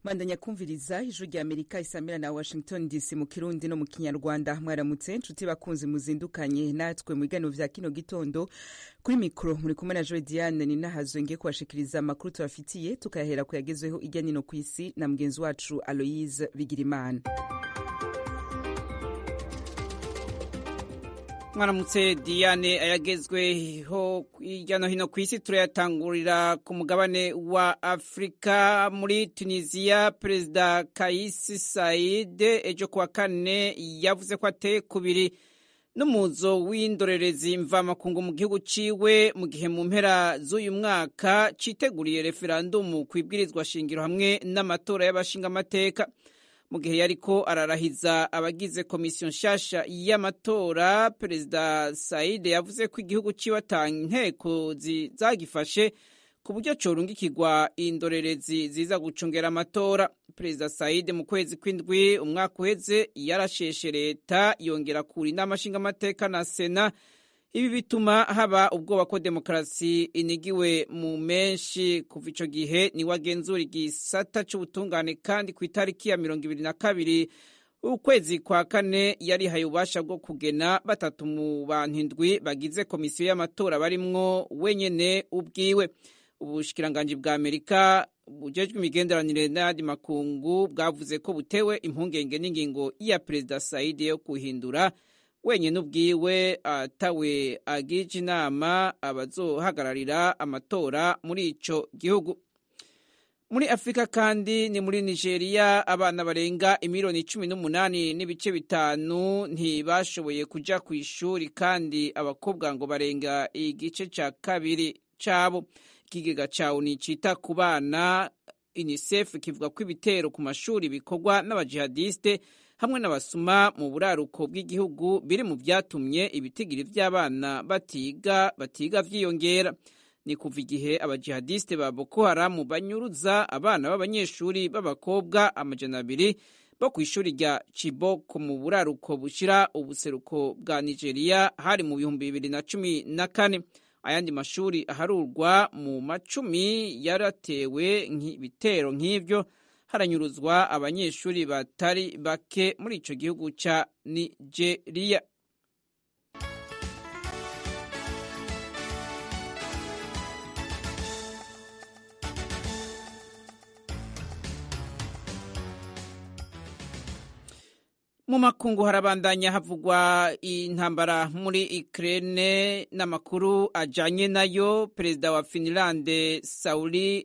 bandanya kumviriza ijwi rya amerika isamira na washington dc mu kirundi no mu kinyarwanda mwaramutse nshuti bakunzi muzindukanye natwe mu biganiro vya kino gitondo kuri mikoro muri kumwe na joe diane ni nahazo ngiye kubashikiriza amakuru tubafitiye tukayahera ku yagezweho irya nino ku isi na mugenzi wacu aloyise bigirimana mwaramutse diane ayagezweho hirya no hino ku isi turayatangurira ku mugabane wa afurika muri tunisiya perezida kayisi saide ejo kuwa kane yavuze ko ateye kubiri n'umuzo w'indorerezi mvamakungu mu gihugu ciwe mu gihe mu mpera z'uyu mwaka citeguriye referandumu ku ibwirizwa shingiro hamwe n'amatora y'abashingamateka mu gihe yariko ararahiza abagize komisiyo nshasha y'amatora perezida saide yavuze ko igihugu ciwe ata nteko zagifashe ku buryo corungikirwa indorerezi ziza gucungera amatora perezida saide mu kwezi kw'indwi umwaka uheze yarasheshe leta yongera kura inama nshingamateka na sena ibi bituma haba ubwoba ko demokarasi inigiwe mu menshi kuva ico gihe niwe agenzura igisata c'ubutungane kandi ku itariki ya mirongo ibiri na kabiri ukwezi kwa kane yarihaye ububasha bwo kugena batatu mu bantu indwi bagize komisiyo y'amatora barimwo wenyene ubwiwe ubushikiranganji bwa amerika bujejwe imigenderanire n'ayandi makungu bwavuze ko butewe impungenge n'ingingo ya perezida saidi yo guhindura wenyine ubwiwe atawe agije inama abazohagararira amatora muri ico gihugu muri afurika kandi ni muri nigeria abana barenga imiliyoni cumi n'umunani n'ibice bitanu ntibashoboye kuja ku ishuri kandi abakobwa ngo barenga igice ca kabiri cabo ikigega cawe ni cita ku bana unicef kivuga ko ibitero ku mashuri bikorwa n'abajihadiste hamwe n'abasuma mu buraruko bw'igihugu biri mu byatumye ibitigiri by'abana batiga batiga vyiyongera ni kuva igihe abajihadiste ba boko haramu banyuruza abana b'abanyeshuri b'abakobwa amajana abiri bo ku ishuri rya chiboko mu buraruko bushira ubuseruko bwa nigeria hari mu bihumbi bibiri na cumi na kane ayandi mashuri aharurwa mu macumi yaratewe ibitero nk'ivyo haranyuruzwa abanyeshuri batari bake muri ico gihugu ca nigeria mu makungu harabandanya havugwa intambara muri Ukraine n'amakuru ajanye nayo perezida wa Finland Sauli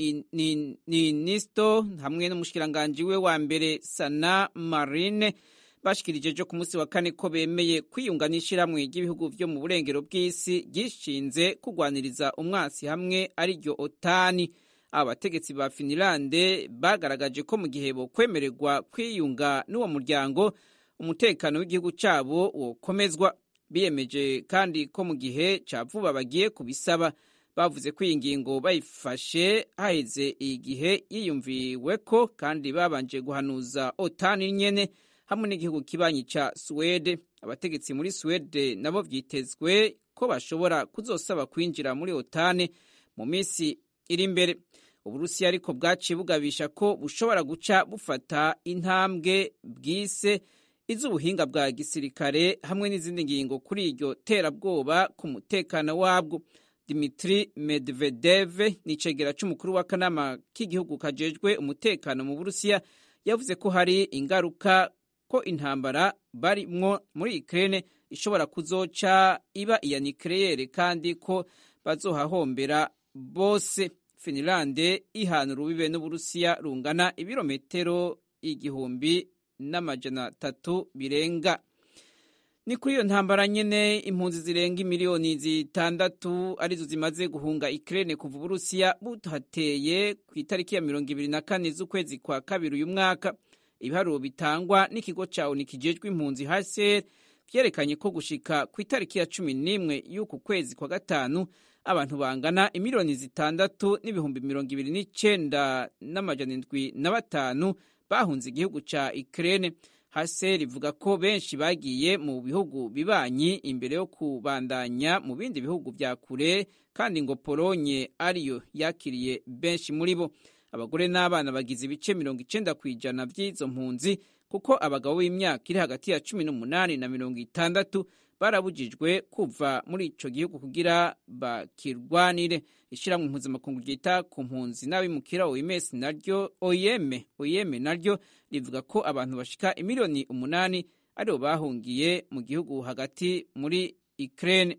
Niinisto ni, ni hamwe n'umushikiranganji we wa mbere Sana Marine bashikirije ejo ku munsi wa kane ko bemeye kwiyunga n'ishirahamwe ry'ibihugu vyo mu burengero bw'isi gishinze kugwaniriza umwasi hamwe ariryo otani abategetsi ba finilande bagaragaje ko mu gihe bokwemererwa kwiyunga n'uwo muryango umutekano w'igihugu cyabo wokomezwa biyemeje kandi ko mu gihe cya vuba bagiye kubisaba bavuze ko iyi ngingo bayifashe haheze igihe yiyumviwe ko kandi babanje guhanuza otani nyene hamwe n'igihugu kibanyi ca suwede abategetsi muri suwede nabo vyitezwe ko bashobora kuzosaba kwinjira muri otani mu minsi iri imbere uburusiya ariko bwaciye bugabisha ko bushobora guca bufata intambwe bwise iz'ubuhinga bwa gisirikare hamwe n'izindi ngingo kuri iryo terabwoba ku mutekano wabwo dimitri medvedev ni icegera c'umukuru w'akanama k'igihugu kajejwe umutekano mu burusiya yavuze ko hari ingaruka ko intambara barimwo muri ukraine ishobora kuzoca iba iya nikleyere kandi ko bazohahombera bose finilande ihana urubibe n'uburusiya rungana ibirometero igihumbi n'amajana atatu birenga ni kuri iyo ntambara nyene impunzi zirenga imiliyoni zitandatu arizo zimaze guhunga ikirere kuva uburusiya buhateye ku itariki ya mirongo ibiri na kane z'ukwezi kwa kabiri uyu mwaka ibiharuro bitangwa n'ikigo ca oni kijejwe impunzi hcr vyerekanye ko gushika ku itariki ya cumi n'imwe y'uku kwezi kwa gatanu abantu bangana imiliyoni zitandatu n'ibihumbi mirongo ibiri n'icenda n'amajana indwi na batanu bahunze igihugu ca Ukraine. HCR ivuga ko benshi bagiye mu bihugu bibanyi imbere yo kubandanya mu bindi bihugu vya kure kandi ngo Polonye ariyo yakiriye benshi muri bo. abagore n'abana bagize ibice mirongo icenda ku ijana vy'izo mpunzi kuko abagabo b'imyaka iri hagati ya cumi n'umunani na mirongo itandatu barabujijwe kuva muri ico gihugu kugira bakirwanire ishiramwe mpuzamakungu ryita ku mpunzi n'abimukira OMS naryo OIM OIM naryo rivuga ko abantu bashika imiliyoni umunani aribo bahungiye mu gihugu hagati muri Ukraine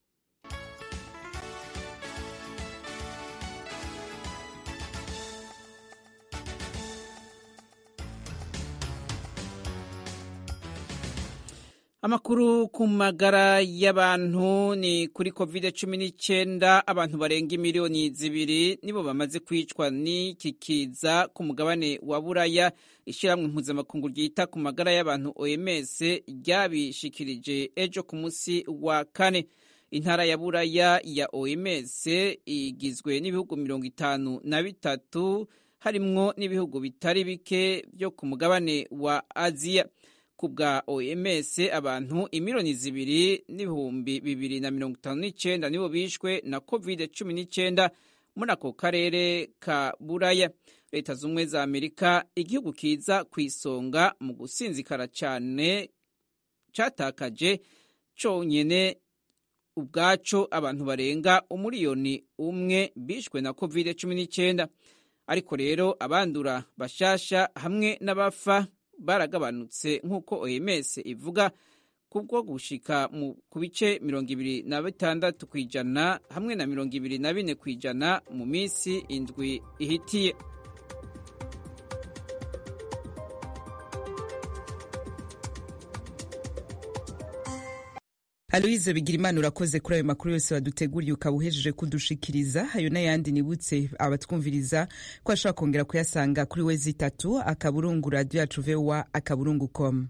amakuru ku magara y'abantu ni kuri covid cumi n'icyenda abantu barenga imiliyoni zibiri nibo bamaze kwicwa n'iki kiza ku mugabane wa buraya ishyirahamwe mpuzamakungu ryita ku magara y'abantu oms ryabishikirije ejo ku munsi wa kane intara ya buraya ya oms igizwe n'ibihugu mirongo itanu na bitatu harimwo n'ibihugu bitari bike byo ku mugabane wa aziya ku bwa oms abantu imiliyoni zibiri n'ibihumbi bibiri na mirongo itanu n'icyenda nibo bishwe na covid cumi n'icyenda muri ako karere ka buraya leta z'ubumwe za amerika igihugu kiza ku isonga mu gusinzikara cyane cyatakaje cyonyine ubwaco abantu barenga umuriyoni umwe bishwe na covid cumi n'icyenda ariko rero abandura bashasha hamwe n'abafa baragabanutse nk'uko oms ivuga kubwo gushika ku bice mirongo ibiri na bitandatu ku ijana hamwe na mirongo ibiri na bine ku ijana mu minsi indwi ihitiye aloyize bigirimana urakoze kuri ayo makuru yose waduteguriye ukaba uhejeje kudushikiriza ayo n'ayandi nibutse abatwumviriza ko ashobora kongera kuyasanga kuri we zitatu akaburungu radiyo yacu vewa akaburungu komu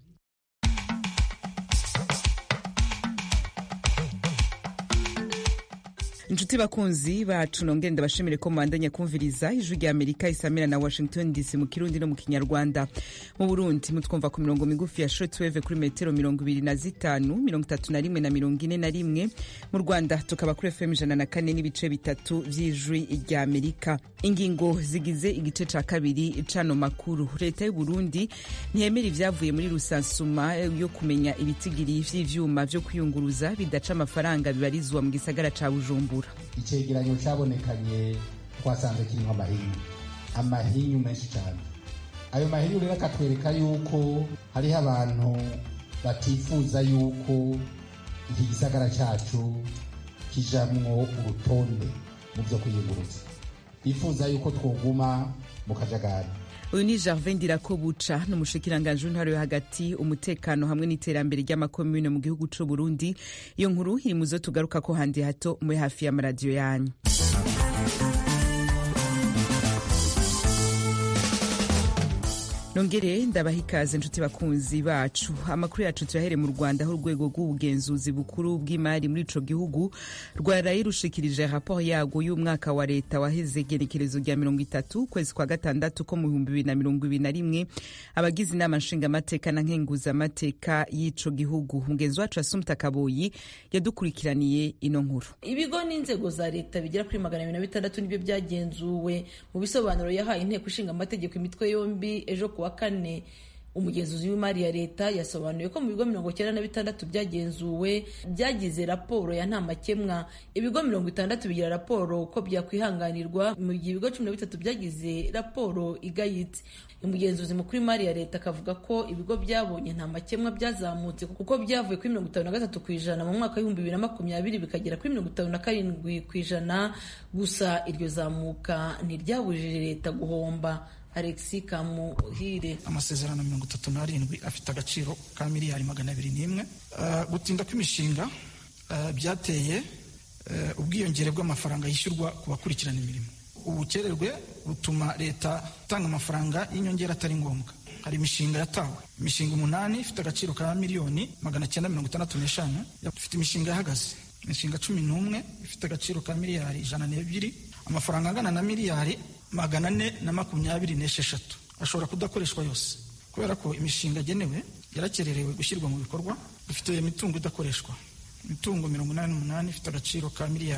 inshuti bakunzi bacu nongere ndabashimire ko mubandanya kumviriza ijwi rya amerika isamira na washington dc mu kirundi no mu kinyarwanda mu burundi mutwumva ku mirongo migufi ya shortwave kuri metero mirongo ibiri na zitanu mirongo itatu na rimwe na mirongo ine na rimwe mu rwanda tukaba kuri fm ijana na kane n'ibice bitatu vy'ijwi rya amerika ingingo zigize igice ca kabiri cano makuru leta y'uburundi ntiyemera ivyavuye muri rusansuma yo kumenya ibitigiri vy'ivyuma vyo kwiyunguruza bidaca amafaranga bibarizwa mu gisagara ca bujumbura icegeranyo cyabonekanye twasanze kirimo amahinyu amahinyu menshi cyane ayo mahinyu rero akatwereka yuko hariho abantu batifuza yuko iki gisagara cyacu kijamwo urutonde mu byo kwiyunguruza bifuza yuko twoguma mu kajagari uyu ni Gervais Ndirakobuca ni umushikiranganji w'intara yo hagati umutekano hamwe n'iterambere ry'amakomune mu gihugu c'u Burundi iyo nkuru iri mu zo tugaruka ko handi hato muri hafi y'amaradiyo yanyu nongere ndabaha ikaze inshuti bakunzi bacu amakuru yacu turahere mu rwanda aho urwego rw'ubugenzuzi bukuru bw'imari muri ico gihugu rwaraye rushikirije raporo yago y'umwaka wa leta waheze igenekerezo rya mirongo itatu ukwezi kwa gatandatu ko mu bihumbi bibiri na mirongo ibiri na rimwe abagize inama nshingamateka na nkenguzamateka y'ico gihugu mugenzi wacu asumta kaboyi yadukurikiraniye ino nkuru ibigo n'inzego za leta bigera kuri magana abiri na bitandatu nibyo byagenzuwe mu bisobanuro yahaye inteko ishinga amategeko imitwe yombi ejo kuwa kane umugenzuzi w'imari ya leta yasobanuye ko mu bigo mirongo icyenda na bitandatu byagenzuwe byagize raporo ya nta makemwa ibigo mirongo itandatu bigira raporo ko byakwihanganirwa mu gihe ibigo cumi na bitatu byagize raporo igayitse umugenzuzi mukuru w'imari ya leta akavuga ko ibigo byabonye nta makemwa byazamutse kuko byavuye kuri mirongo itanu na gatatu ku ijana mu mwaka w'ibihumbi bibiri na makumyabiri bikagera kuri mirongo itanu na karindwi ku ijana gusa iryo zamuka ntiryabujije leta guhomba alexi kamuhire amasezerano mirongo itatu n'arindwi afite agaciro ka miliyari magana abiri n'imwe gutinda kw'imishinga byateye ubwiyongere bw'amafaranga yishyurwa ku bakurikirana imirimo ubukererwe butuma leta itanga amafaranga y'inyongera atari ngombwa hari imishinga yatawe imishinga umunani ifite agaciro ka miliyoni magana cyenda mirongo itandatu n'eshanu ifite imishinga yahagaze imishinga cumi n'umwe ifite agaciro ka miliyari ijana n'ebyiri amafaranga angana na miliyari magana ane na makumyabiri n'esheshatu ashobora kudakoreshwa yose kubera ko imishinga agenewe yarakererewe gushyirwa mu bikorwa dufite imitungo idakoreshwa imitungo mirongo inani n'umunani ifite agaciro ka miliyari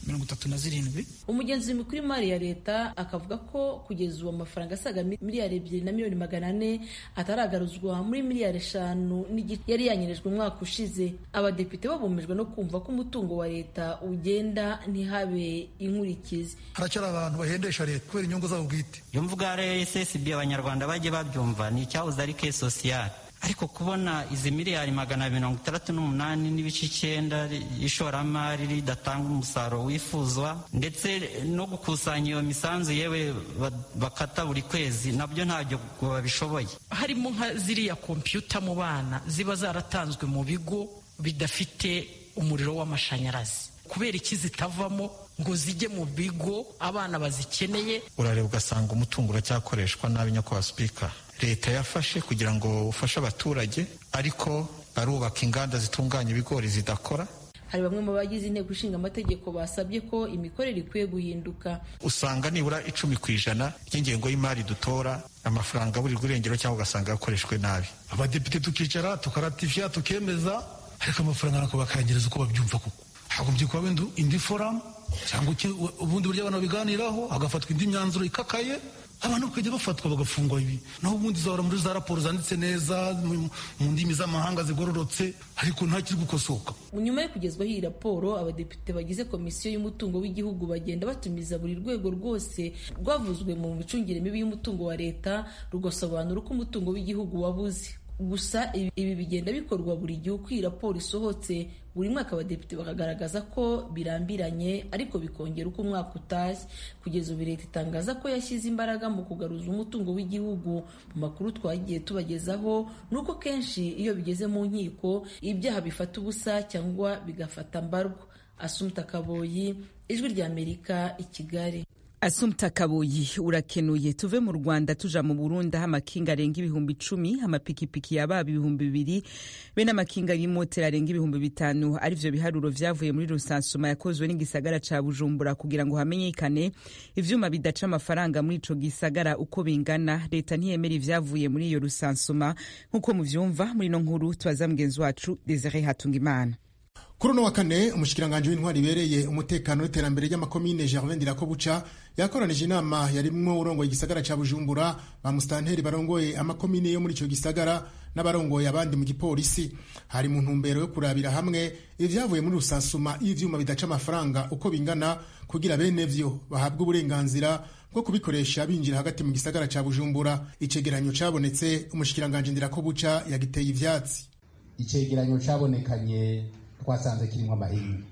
mirongo itatu na zirindwi umugenzuzi mukuru w'imari ya leta akavuga ko kugeza ubu amafaranga asaga miliyari ebyiri na miliyoni magana ane ataragaruzwa muri miliyari eshanu n'igice yari yanyirijwe umwaka ushize abadepite babumijwe no kumva ko umutungo wa leta ugenda ntihabe inkurikizi haracyari abantu bahendesha leta kubera inyungu zabo bwite iyo mvuga rssb abanyarwanda bajye babyumva ni icyahoze ari ke sosiyali ariko kubona izi miliyari magana mirongo itandatu n'umunani n'ibice icyenda ishoramari ridatanga umusaruro wifuzwa ndetse no gukusanya iyo misanzu yewe bakata buri kwezi nabyo ntabyo babishoboye harimo nka ziriya kompiyuta mu bana ziba zaratanzwe mu bigo bidafite umuriro w'amashanyarazi kubera iki zitavamo ngo zijye mu bigo abana bazikeneye urareba ugasanga umutungo uracyakoreshwa nabi nyakubahwa sipika leta yafashe kugira ngo ufashe abaturage ariko arubaka inganda zitunganya ibigori zidakora hari bamwe mu bagize inteko ishinga amategeko basabye ko imikorere ikwiye guhinduka usanga nibura icumi ku ijana ry'ingengo y'imari dutora amafaranga buri irengero cyangwa ugasanga yakoreshwe nabi abadepite tukicara tukaratifiya tukemeza ariko amafaranga nako bakayangiriza uko babyumva kuko hagombye kuba wenda indi foramu cyangwa ubundi buryo abantu babiganiraho hagafatwa indi myanzuro ikakaye abantu bakajya bafatwa bagafungwa ibi naho ubundi zahora muri za raporo zanditse neza mu ndimi z'amahanga zigororotse ariko ntakiri gukosoka nyuma yo kugezwaho iyi raporo abadepite bagize komisiyo y'umutungo w'igihugu bagenda batumiza buri rwego rwose rwavuzwe mu micungire mibi y'umutungo wa leta rugasobanura uko umutungo w'igihugu wabuze gusa ibi bigenda bikorwa buri gihe uko iyi raporo isohotse buri mwaka abadepite bakagaragaza ko birambiranye ariko bikongera uko umwaka utashye kugeza ubu leta itangaza ko yashyize imbaraga mu kugaruza umutungo w'igihugu mu makuru twagiye tubagezaho ni uko kenshi iyo bigeze mu nkiko ibyaha bifata ubusa cyangwa bigafata mbarwa asumta kaboyi ijwi ry'amerika i kigali asumta kabuyi urakenuye tuve mu rwanda tuja mu burundi aho amakinga arenga ibihumbi icumi amapikipiki yababa ibihumbi bibiri be n'amakinga y'imoteri arenga ibihumbi bitanu arivyo biharuro vyavuye muri rusansuma yakozwe n'igisagara ca bujumbura kugira ngo hamenyekane ivyuma bidaca amafaranga muri ico gisagara uko bingana leta ntiyemera ivyavuye muri iyo rusansuma nk'uko muvyumva muri ino nkuru tubaza mugenzi wacu desire hatungimana kuri uno wa kane umushikiranganji w'intwari ibereye umutekano n'iterambere ry'amakomine gervin ndirakobuca yakoranije inama yarimwo urongoye igisagara ca bujumbura ba musitanteri barongoye amakomine yo muri ico gisagara n'abarongoye abandi mu gipolisi hari mu ntumbero yo kurabira hamwe ivyavuye muri rusansuma y'ivyuma bidaca amafaranga uko bingana kugira bene vyo bahabwe uburenganzira bwo kubikoresha binjira hagati mu gisagara ca bujumbura icegeranyo cabonetse umushikiranganji ndirakobuca yagiteye ivyatsi icegeranyo cabonekanye twasanze kirimo amahinyu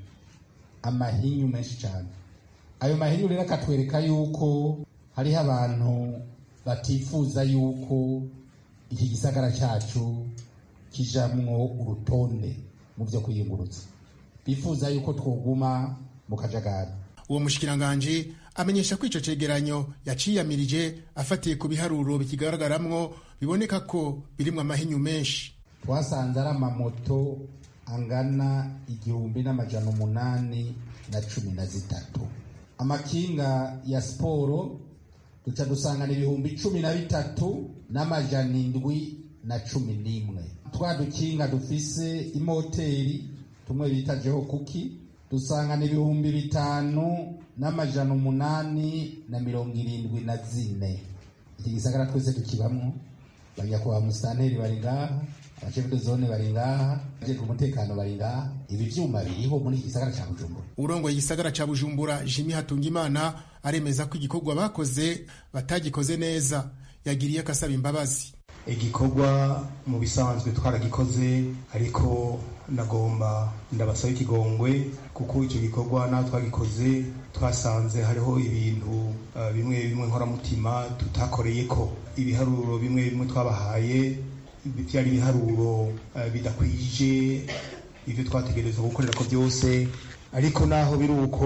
amahinyu menshi cyane ayo mahinyu rero akatwereka yuko hariho abantu batifuza yuko iki gisagara cyacu kijamwo urutonde mu byo kwiyungurutsa bifuza yuko twoguma mu kajagari uwo mushikiranganji amenyesha ko ico cegeranyo yaciyamirije afatiye ku biharuro bikigaragaramwo biboneka ko birimwo amahinyu menshi twasanze ari amamoto angana igihumbi n'amajana umunani na cumi na zitatu amakinga ya siporo duca dusangana ibihumbi cumi na bitatu n'amajana indwi na cumi n'imwe twa dukinga dufise imoteri tumwe bita jeho kuki dusangana ibihumbi bitanu n'amajana umunani na mirongo irindwi na zine iki gisagara twese tukibamwo banyakubahwa musitanteri bari ngaha abashefu de zone bari ngaha abajejwe umutekano bari ngaha ibi vyuma biriho muri iki gisagara ca bujumbura urongoye igisagara ca bujumbura jimi hatungimana aremeza ko igikorwa bakoze batagikoze neza yagiriye akasaba imbabazi igikorwa mu bisanzwe twaragikoze ariko nagomba ndabasaba ikigongwe kuko icyo gikorwa naho twagikoze twasanze hariho ibintu uh, bimwe bimwe nkoramutima tutakoreye ko ibiharuro bimwe bimwe twabahaye byari ibiharuro uh, bidakwije ibyo twategerezwa gukorera ko byose ariko naho biri uko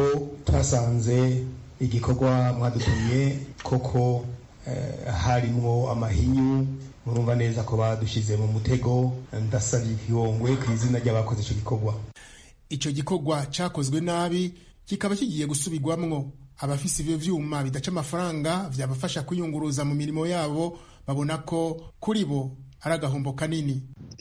twasanze igikorwa mwadutumye koko uh, harimwo amahinyu murumva neza ko badushyize mu mutego ndasabye ikigongwe ku izina ry'abakoze icyo gikorwa icyo gikorwa cyakozwe nabi kikaba kigiye gusubirwamwo abafise ivyo vyuma bidaca amafaranga vyabafasha kwiyunguruza mu mirimo yabo babona ko kuri bo ari agahombo kanini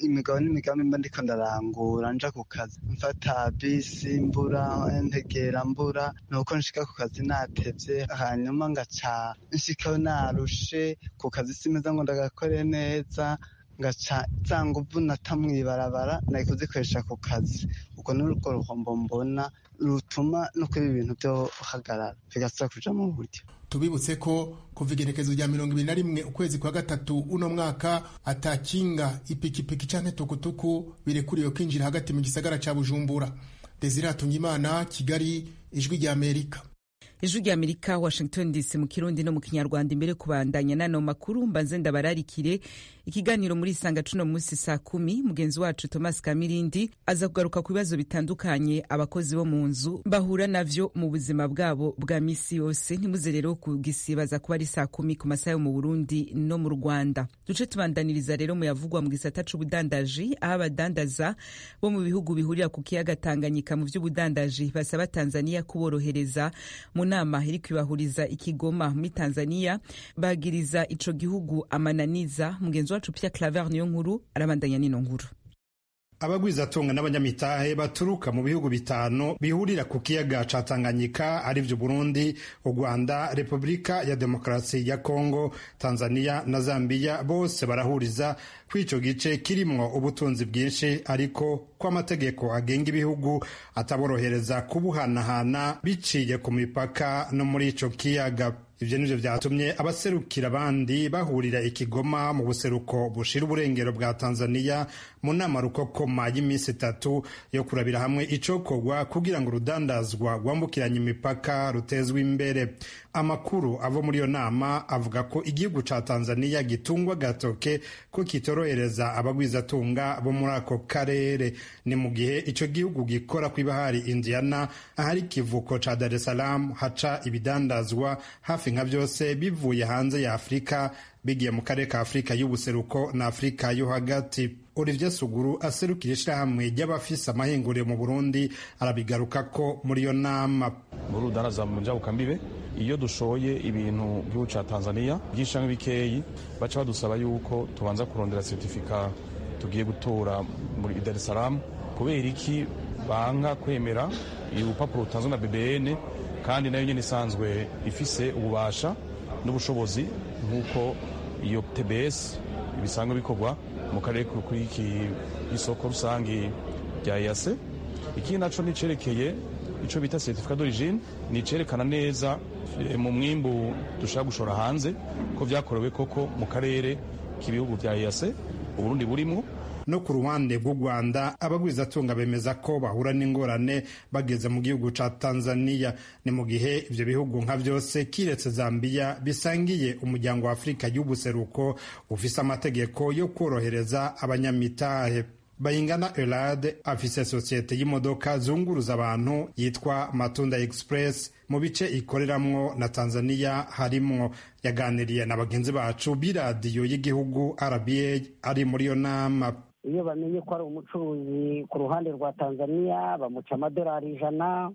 imigabo n'imigambi mba ndiko ndarangura nja ku kazi mfata bisi mbura ntegera mbura nuko nshika ku kazi natevye hanyuma ngaca nshikayo narushe ku kazi simeza ngo ndagakore neza ngaca za nguvu nata mw'ibarabara nari kuzikoresha ku kazi ubwo ni urwo ruhombo mbona rutuma no kuba ibintu byo hagarara bigasaba kuja mu buryo tubibutse ko kuva igerekezo rya mirongo ibiri na rimwe ukwezi kwa gatatu uno mwaka atakinga ipikipiki canke tukutuku birekuriwe kwinjira hagati mu gisagara ca bujumbura desire hatungimana kigali ijwi rya amerika ijwi rya amerika washington dc mu kirundi no mu kinyarwanda imbere kubandanya nano makuru mbanze ndabararikire ikiganiro muri isanga cuno munsi saa kumi mugenzi wacu thomas kamirindi aza kugaruka ku bibazo bitandukanye abakozi bo mu nzu bahura navyo mu buzima bwabo bwa misi yose ntimuze rero kugisibaza kuba ari saa kumi ku masaha yo mu burundi no mu rwanda duce tubandaniriza rero mu yavugwa mu gisata c'ubudandaji aho abadandaza bo mu bihugu bihurira ku kiyaga tanganyika mu vy'ubudandaji basaba tanzania kuborohereza mu nama iri kwibahuriza ikigoma muri tanzania bagiriza ico gihugu amananiza mugenzi wacu pia claver niyo nkuru arabandanya n'ino nkuru abagwizatunga n'abanyamitahe baturuka mu bihugu bitanu bihurira ku kiyaga ca Tanganyika arivyo Burundi, u Rwanda, Repubulika ya Demokarasi ya Kongo, Tanzania na Zambia bose barahuriza kw'ico gice kirimwo ubutunzi bwinshi ariko ko amategeko agenga ibihugu ataborohereza kubuhanahana biciye ku mipaka no muri ico kiyaga ivyo nivyo vyatumye abaserukira abandi bahurira ikigoma mu buseruko bushira uburengero bwa tanzania mu nama rukokoma y'iminsi itatu yo kurabira hamwe icokorwa kugira ngo urudandazwa rwambukiranya imipaka rutezwe imbere amakuru ava muri iyo nama avuga ko igihugu ca tanzania gitungwa gatoke ko kitorohereza abagwizatunga bo muri ako karere ni mu gihe ico gihugu gikora kw'ibahari indiana ahari ikivuko ca dar es salaam haca ibidandazwa hafi nka byose bivuye hanze ya afurika bigiye mu karere ka afurika y'ubuseruko na afurika yo hagati olivier suguru aserukira ishirahamwe ry'abafise amahinguriro mu burundi arabigaruka ko muri iyo nama muri urudaraza mu njabukambibe iyo dushoye ibintu gihugu ca tanzania byinshi canke bikeyi baca badusaba yuko tubanza kurondera certifika tugiye gutora muri dar es salaam kubera iki banka kwemera urupapuro rutanzwe na bbn kandi nayo nyene isanzwe ifise ububasha n'ubushobozi nk'uko iyo tbs bisanzwe bikorwa mu karere kuri iki isoko rusange rya EAC ikindi naco nicerekeye ico bita certificat d'origine nicerekana neza mu mwimbu dushaka gushora hanze ko vyakorewe koko mu karere k'ibihugu vya EAC Uburundi burimwo no ku ruhande rw'u rwanda abagwizatunga bemeza ko bahura n'ingorane bageze mu gihugu ca tanzania ni mu gihe ivyo bihugu nka vyose kiretse zambiya bisangiye umuryango wa afurika y'ubuseruko ufise amategeko yo kworohereza abanyamitahe bayingana elade afise sosiyete y'imodoka zunguruza abantu yitwa matunda express mu bice ikoreramwo na tanzania harimwo yaganiriye na bagenzi bacu b'iradiyo y'igihugu rba ari muri iyo nama iyo bamenye ko ari umucuruzi ku ruhande rwa tanzania bamuca amadolari ijana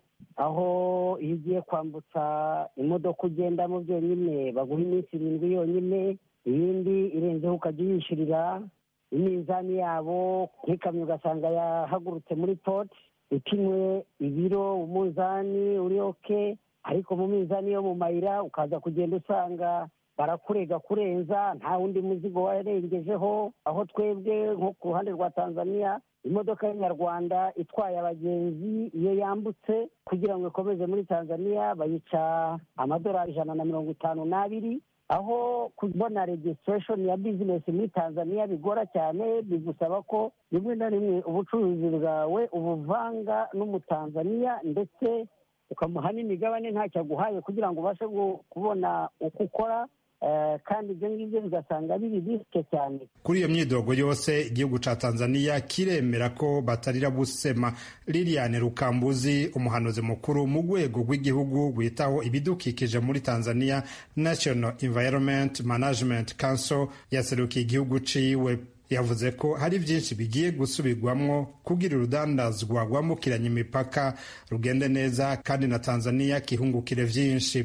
aho iyo ugiye kwambutsa imodoka ugendamo byonyine baguha iminsi irindwi yonyine iyindi irenzeho ukajya uyishyurira iminzani yabo nk'ikamyo ugasanga yahagurutse muri poti ipimwe ibiro umunzani uri oke ariko mu minzani yo mu mayira ukaza kugenda usanga barakurega kurenza nta wundi muzigo warengejeho aho twebwe nko ku ruhande rwa tanzania imodoka y'inyarwanda itwaye abagenzi iyo yambutse kugira ngo ikomeze muri tanzania bayica amadolari ijana na mirongo itanu n'abiri aho kubona registration ya bizinesi muri tanzania bigora cyane bigusaba ko rimwe na rimwe ubucuruzi bwawe ubuvanga n'umutanzaniya ndetse ukamuha n'imigabane ntacyo aguhaye kugira ngo ubashe kubona uko ukora kandi ibyo ngibyo bigasanga biri risike cyane kuri iyo myidogo yose igihugu ca tanzania kiremera ko batarira busema liliane rukambuzi umuhanuzi mukuru mu rwego rw'igihugu rwitaho ibidukikije muri tanzania national environment management council yaserukiye igihugu ciwe yavuze ko hari byinshi bigiye gusubirwamwo kugira urudandazwa rwambukiranya imipaka rugende neza kandi na tanzania kihungukire vyinshi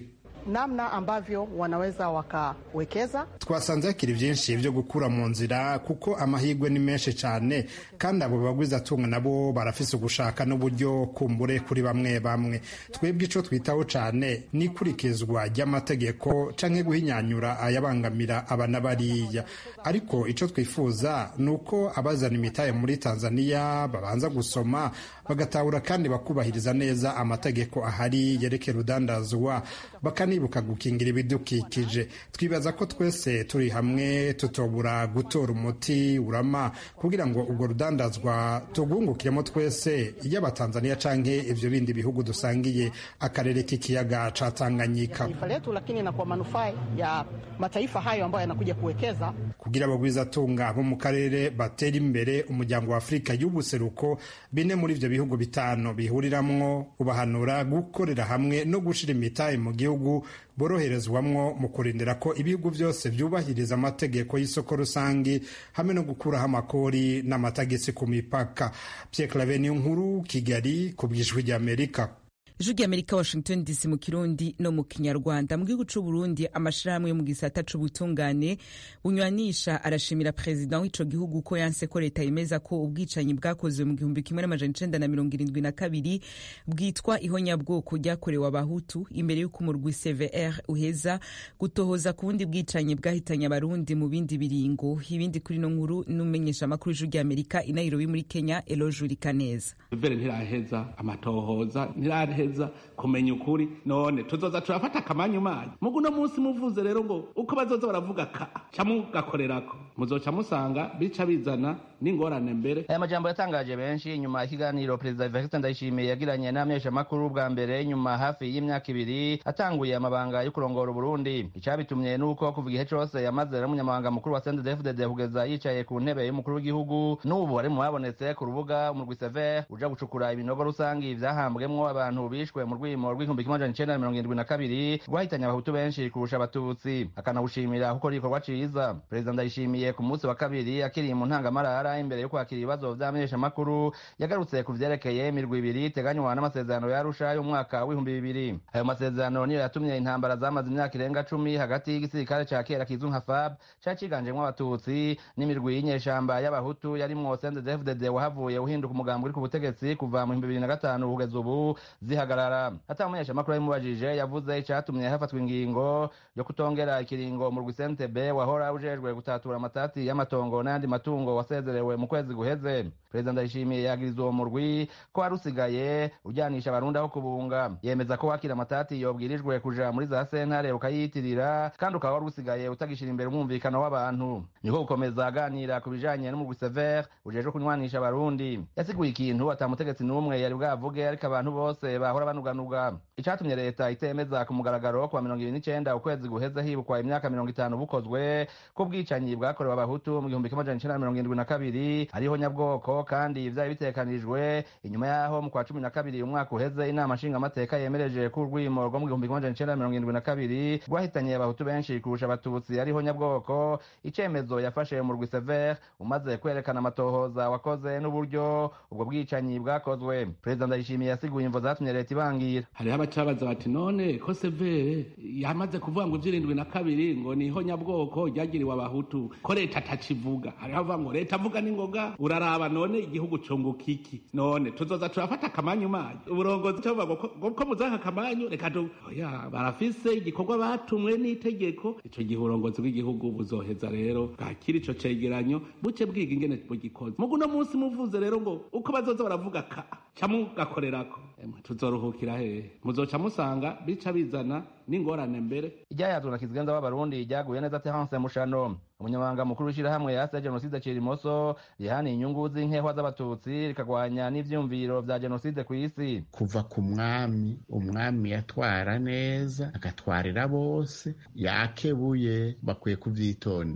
namna ambavyo wanaweza wakawekeza. twasanze hakiri byinshi byo gukura mu nzira kuko amahirwe ni menshi cyane kandi abo bagwizatunga nabo barafise ugushaka n'uburyo kumbure kuri bamwe bamwe twebwe ico twitaho cyane ni ikurikizwa ry'amategeko canke guhinyanyura ayabangamira aba na bariya ariko ico twifuza ni uko abazana imitahe muri tanzania babanza gusoma bagatahura kandi bakubahiriza neza amategeko ahari yerekera urudandazwa bakanibuka gukingira ibidukikije twibaza ko twese turi hamwe tutobura gutora umuti urama kugira ngo urwo rudandazwa tugungukiremo twese y'abatanzania canke ivyo bindi bihugu dusangiye akarere k'ikiyaga ca tanganyika taifa letu, lakini na kwa manufaa ya mataifa hayo ambayo yanakuja kuwekeza. kugira abagwizatunga bo mu karere batera imbere umuryango wa afurika y'ubuseruko bine muri ivyo bihugu bitanu bihuriramwo ubahanura gukorera hamwe no gushira imitahe mu gihugu boroherezwamwo mu kurindira ko ibihugu byose byubahiriza amategeko y'isoko rusange hamwe no gukuraho amakori n'amatagisi ku mipaka Pierre Claver niyo nkuru kigali ku bw'ijwi ry'amerika ijwi ry'amerika washington dc mu kirundi no mu kinyarwanda mu gihugu c'uburundi amashirahamwe yo mu gisata c'ubutungane bunywanisha arashimira perezida w'ico gihugu ko yanse ko leta yemeza ko ubwicanyi bwakozwe mu gihumbi kimwe n'amajana icenda na mirongo irindwi na kabiri bwitwa ihonyabwoko ryakorewe abahutu imbere y'uko umurwi cvr uheza gutohoza ku bundi bwicanyi bwahitanye abarundi mu bindi biringo ibindi kuri no nkuru n'umenyesha amakuru y'ijwi ry'amerika i nairobi muri kenya eloge urikaneza vere ntiraheza amatohoza ntiraheza kumenya ukuri none tuzoza turafata akamanyu manyu mugu uno munsi muvuze rero ngo uko bazoza baravuga ka ca mugakorerako muzoca musanga bica bizana n'ingorane mbere aya majambo yatangaje benshi nyuma y'ikiganiro perezida Evariste Ndayishimiye yagiranye n'abamenyeshamakuru bwa mbere nyuma hafi y'imyaka ibiri atanguye amabanga yo kurongora Uburundi icabitumye nuko kuva igihe cose yamaze ari umunyamabanga mukuru wa CNDD-FDD kugeza yicaye ku ntebe y'umukuru w'igihugu n'ubu ari mu babonetse ku rubuga umurwi Sever uja gucukura ibinogo rusangi vyahambwemwo abantu bishwe mu rwimo rw'igihumbi kimwe amajana icenda na mirongo irindwi na kabiri rwahitanye abahutu benshi kurusha abatutsi akanawushimira kuko ari igikorwa ciza perezida Ndayishimiye ku munsi wa kabiri akiri mu ntangamarara imbere yo kwakira ibibazo vy'amenyeshamakuru yagarutse ku vyerekeye imirwi ibiri iteganywa n'amasezerano ya Arusha y'umwaka w'ibihumbi bibiri ayo masezerano niyo yatumye intambara zamaze imyaka irenga cumi hagati y'igisirikare ca kera kizwi nka FAB cari ciganjemwo abatutsi n'imirwi y'inyeshamba y'abahutu yarimwo CNDD-FDD wahavuye uhinduka umugambi uri ku butegetsi kuva mu bihumbi bibiri na gatanu kugeza ubu zihagarara ata umumenyeshamakuru yabimubajije yavuze icatumye hafatwa ingingo yo kutongera ikiringo mu rwi CNTB wahora ujejwe gutatura amatati y'amatongo n'ayandi matungo wasezerewe mu kwezi guheze perezida ndayishimiye yagiriza uwo murwi ko wari usigaye ujyanisha abarundi aho kubunga yemeza ko wakira amatati yobwirijwe kuja muri za sentare ukayiyitirira kandi ukaba wari usigaye utagishira imbere umwumvikano w'abantu niko gukomeza aganira ku bijanye n'umurwi sever ujejwe kunywanisha abarundi yasiguye ikintu ata mutegetsi n'umwe yari bwavuge ariko abantu bose bahora banuganuga icatumye leta itemeza ku mugaragaro kuwa mirongo ibiri n'icenda ukwezi guheze hibukwa imyaka mirongo itanu bukozwe ko ubwicanyi bwakorewe abahutu mu gihumbi kimwe amajana icenda na mirongo irindwi na kabiri ariho nyabwoko kandi vyari bitekanijwe inyuma yaho mu kwa cumi na kabiri umwaka uheze inama nshingamateka yemereje ko urwimo rwo mu gihumbi kimwe amajana icenda na mirongo irindwi na kabiri rwahitanye abahutu benshi kurusha abatutsi ariho nyabwoko icemezo yafashe mu rwi sever umaze kwerekana amatohoza wakoze n'uburyo ubwo bwicanyi bwakozwe perezida ndayishimiye yasiguye imvo zatumye leta ibangira hariho abacabaza bati none ko severe yamaze kuvuga ngo ivy'irindwi na kabiri ngo niho nyabwoko ryagiriwe abahutu ko leta atakivuga hariho avuga ngo leta avuga n'ingoga uraraba none igihugu cunguka iki none tuzoza turafata akamanyu manyu uburongozi cavuga ngo ko muzaka akamanyu reka tu oya barafise igikorwa batumwe n'itegeko ico gihe uburongozi bw'igihugu buzoheza rero bwakira ico cegeranyo buce bwiga ingene bugikoze mugu uno munsi muvuze rero ngo uko bazoza baravuga ka ca mugakorerako emwe tuzoruhukira hehe muzoca musanga bica bizana n'ingorane mbere iryayazwe na kizigenza w'abarundi ryaguye neza terence mushano umunyamabanga mukuru w'ishirahamwe yase jenoside cirimoso rihaniye inyungu z'inkehwa z'abatutsi rikagwanya n'ivyumviro vya jenoside kw'isi kuva ku mwami umwami yatwara neza agatwarira bose yakebuye bakwiye kuvyitondera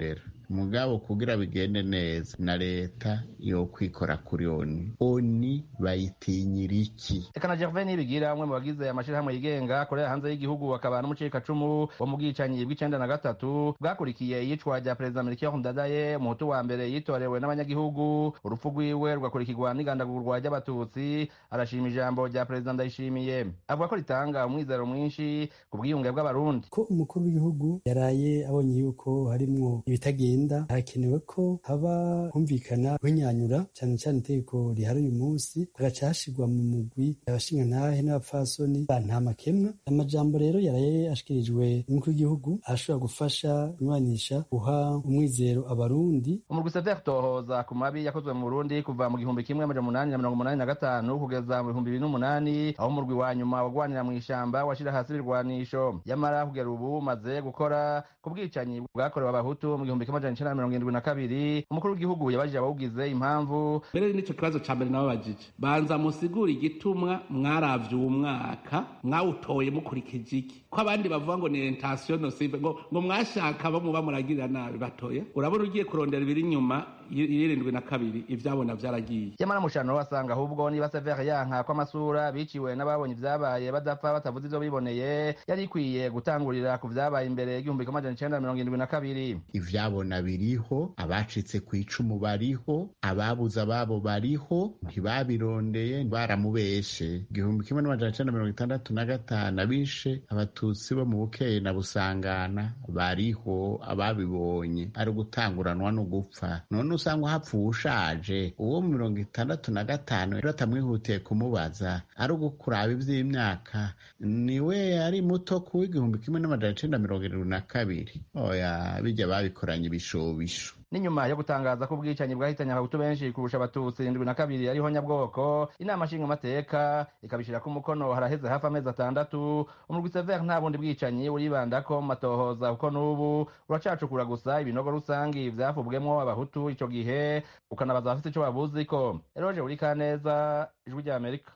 mugabo kugira bigende neza na leta yo kwikora kuri oni oni bayitinyira iki reka na gervais nibigira umwe mu bagize amashirahamwe yigenga akorera hanze y'igihugu akaba n'umucikacumu wo mu bwicanyi bw'icenda na gatatu bwakurikiye iyicwa rya perezida melchior ndadaye umuhutu wa mbere yitorewe n'abanyagihugu urupfu rwiwe rugakurikirwa n'igandagurwa ry'abatutsi arashima ijambo rya perezida ndayishimiye avuga ko ritanga umwizero mwinshi ku bwiyunge bw'abarundi ko umukuru w'igihugu yaraye abonye yuko harimwo ibitagenda hakenewe ko haba humvikana guhinyanyura cyane cyane itegeko rihari uyu munsi hagaca hashirwa mu mugwi abashingantahe n'abapfasoni ba ntamakemwa amajambo rero yaraye ashikirijwe n'umukuru w'igihugu ashobora gufasha kunywanisha guha umwizero abarundi umurwi sever tohoza ku mabi yakozwe mu burundi kuva mu gihumbi kimwe amajana umunani na mirongo umunani na gatanu kugeza mu bihumbi bibiri n'umunani aho umurwi wa nyuma wagwanira mu ishamba washira hasi ibirwanisho yamara kugera ubu umaze gukora ku bwicanyi bwakorewe abahutu mu gihumbi kimwe amajana icenda na mirongo irindwi na kabiri umukuru w'igihugu yabajije abawugize impamvu mbere n'ico kibazo ca mbere nababajije banza musigura igitumwa mwaravye uwo mwaka mwawutoye mukurikije iki ko abandi bavuga ngo ni intention nocive ngo ngo mwashaka bo muba muragirira nabi batoya urabona ugiye kurondera ibiri inyuma y'irindwi na kabiri ivyabona vyaragiye yamara mushano wasanga ahubwo niba severe yanka ko amasura biciwe n'ababonye ivyabaye badapfa batavuze ivyo biboneye yari ikwiye gutangurira ku vyabaye imbere y'igihumbi kimwe amajana icenda na mirongo irindwi na kabiri ivyabona biriho abacitse ku icumu bariho ababuze ababo bariho ntibabirondeye baramubeshe igihumbi kimwe n'amajana icenda mirongo itandatu na gatanu abishe abatutsi bo mu bukeye na busangana bariho ababibonye ari ugutanguranwa no gupfa none usanga hapfuye ushaje uwo mu mirongo itandatu na gatanu rero atamwihutiye kumubaza ari ugukuraba ivy'imyaka niwe ari muto ku w'igihumbi kimwe n'amajana icenda mirongo irindwi na kabiri oya bijya babikoranye ibishobisho n'inyuma yo gutangaza ko ubwicanyi bwahitanye abahutu benshi kurusha abatutsi indwi na kabiri ariho nyabwoko inama nshingamateka ikabishirako umukono haraheze hafi amezi atandatu umurwi sever nta bundi bwicanyi uribandako mu matohoza kuko n'ubu uracacukura gusa ibinogo rusangi vyavubwemwo abahutu ico gihe ukanabaza abafise ico babuziko eroje urikaneza ijwi rya amerika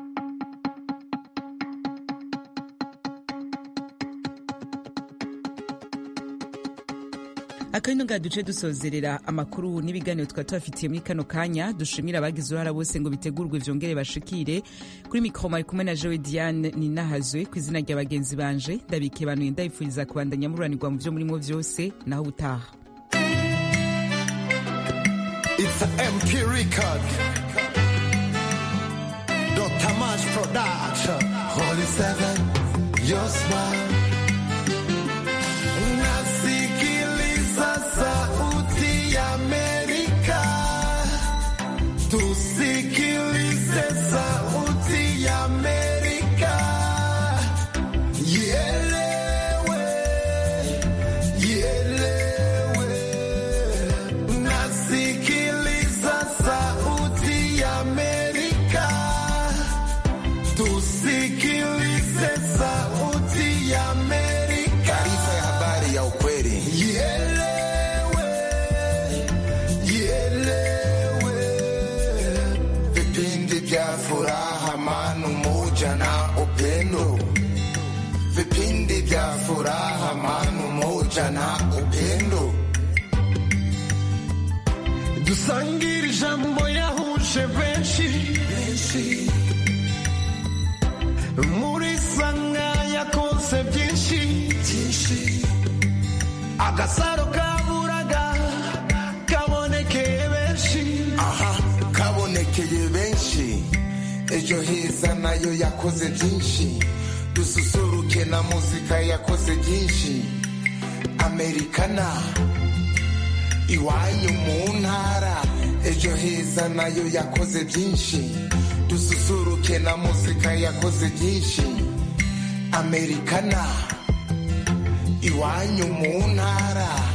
akabino nga duce dusozerera amakuru n'ibiganiro twari tubafitiye muri kano kanya dushimira abagize uruhara bose ngo bitegurwe vyongere bashikire kuri mikoro mari kumwe na jewe diane ninahazwe ku izina rya bagenzi banje ndabikebanuye ndabifuriza kubandanya mururanirwa mu vyo murimo vyose naho ubutaha It's a MP record. Dr. Mash Production. Holy Seven, your smile. Nasikiliza sauti ya Amerika. Tusikilize sauti ya Amerika. Ielewe, ielewe. Nasikiliza sauti ya Amerika. Tusikilize sauti ya Amerika. Taarifa ya habari ya ukweli. Ielewe, ielewe. Vipindi vya furaha, amani, umoja na upendo. Vipindi vya furaha, amani, umoja na upendo. dusangire ijambo yahuje benshi muri sanga yakoze byinshi agasaro kaburaga kabonekeye benshi aha kabonekeye benshi ejo heza nayo yakoze byinshi dususuruke na muzika yakoze byinshi amerikana iwanyu mu ntara ejo heza nayo yakoze byinshi dususuruke na muzika yakoze byinshi amerikana iwanyu mu ntara